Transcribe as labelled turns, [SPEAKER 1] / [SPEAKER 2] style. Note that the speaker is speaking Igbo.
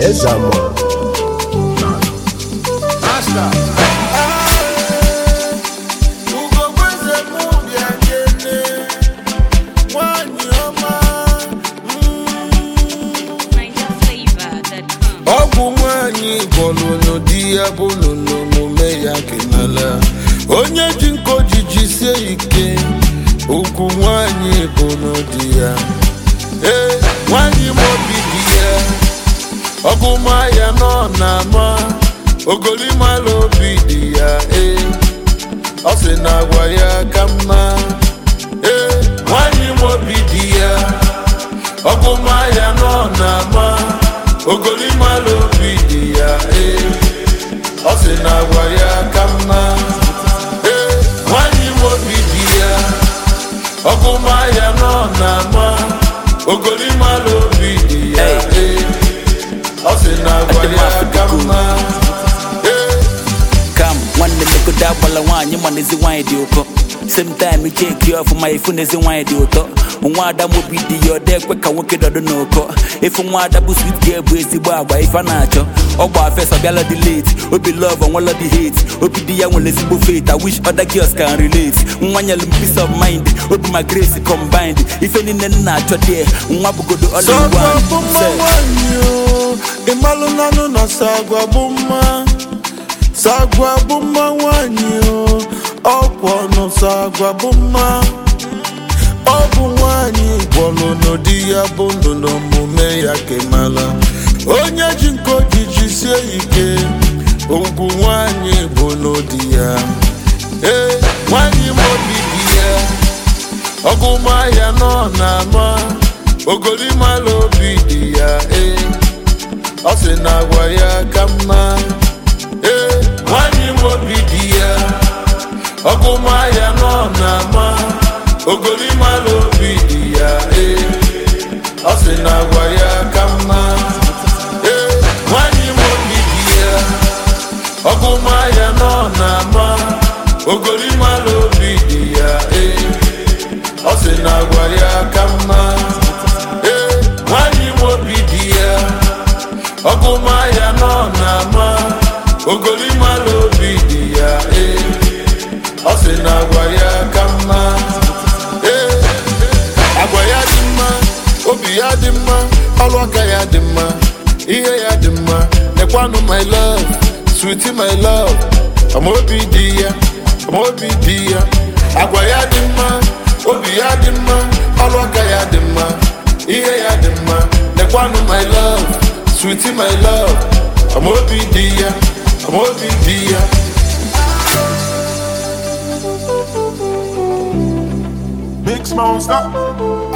[SPEAKER 1] Ezama.
[SPEAKER 2] Ugogbe mụ bịa kene nwanyị ọma
[SPEAKER 3] NigerFlavor.com.
[SPEAKER 2] ọgwụ nwanyị gwọlụnụ di ya bụ n'omume ya kenala onye ji nko jiji sie ike ugwu nwanyị bụ n'ụdị ya ee nwanyị mobi di ya ọgụma ya nọ na-ama ogolimala obi dị ya ee ọ sị na agwa ya ka mma ee nwanyị mobi di ya ọgụma ya nọ na-ama ogolimala obi dị ya ee ọ sị na agwa ya ka mma ee nwanyị mobi dị ya ọgụma ya nọ na-ama ogolimala obi dị ya ee ọ sị na agwa ya ka mma ee
[SPEAKER 4] kam nwanne megodo agbala nwaanyị mana ezi nwaanyị dị ụkọ same time cheki ọfụma ifu na ezi nwaanyị dị ụtọ nwa ada mobi dị ya ọda ekwe ka nwoke dọdụ n'ụkọ ifu nwa ada bụ swit ga bụ ezigbo agba ife a na-achọ ọgba fes ọbịala dị late obi love onwela dị hate obi di ya nwere ezigbo faith i wish other girls can relate nwa nyere m peace of mind obi ma grace combined ife niile m na-achọ dị nwa bụgodo all in
[SPEAKER 2] Sagwa
[SPEAKER 4] one
[SPEAKER 2] bụ mma
[SPEAKER 4] Say.
[SPEAKER 2] nwanyị o ịmalụ nanụ na sagwa bụ mma sagwa bụ mma nwanyị o ọkwọ nụ sagwa bụ mma ọ bụ nwanyị gwọlụ n'ụdị ya bụ ndụ n'omume ya kemala onye ji nko jiji sie ike ugwu nwanyị bụ n'ụdị ya ee nwanyị mobi dị ya ọgụma ya nọ na-ama ogolimala obi dị ya ee ọ sị na agwa ya ka mma ee nwanyị mobi dị ya ọgụma ya nọ na-ama ogolimala obi dị ya ee ọ sị na agwa ya ka mma ee nwanyị mobi dị ya ọgụma ya nọ na-ama ogolimala obi dị ya ee ọ sị na agwa ya ka mma ee nwanyị mobi dị ya ọgụma ya nọ na-ama ogolimala obi dị ya ee ọ sị na agwa ya ka mma ee agwa ya dị mma obi ya dị mma ọrụ aka ya dị mma ihe ya dị mma nekwanụ my love sweetie my love amaobi dị ya amaobi dị ya agwa ya dị mma obi ya dị mma ọrụ aka ya dị mma ihe ya dị mma nekwanụ my love sweetie my love amaobi dị ya amaobi dị ya
[SPEAKER 1] Big Smoke, stop.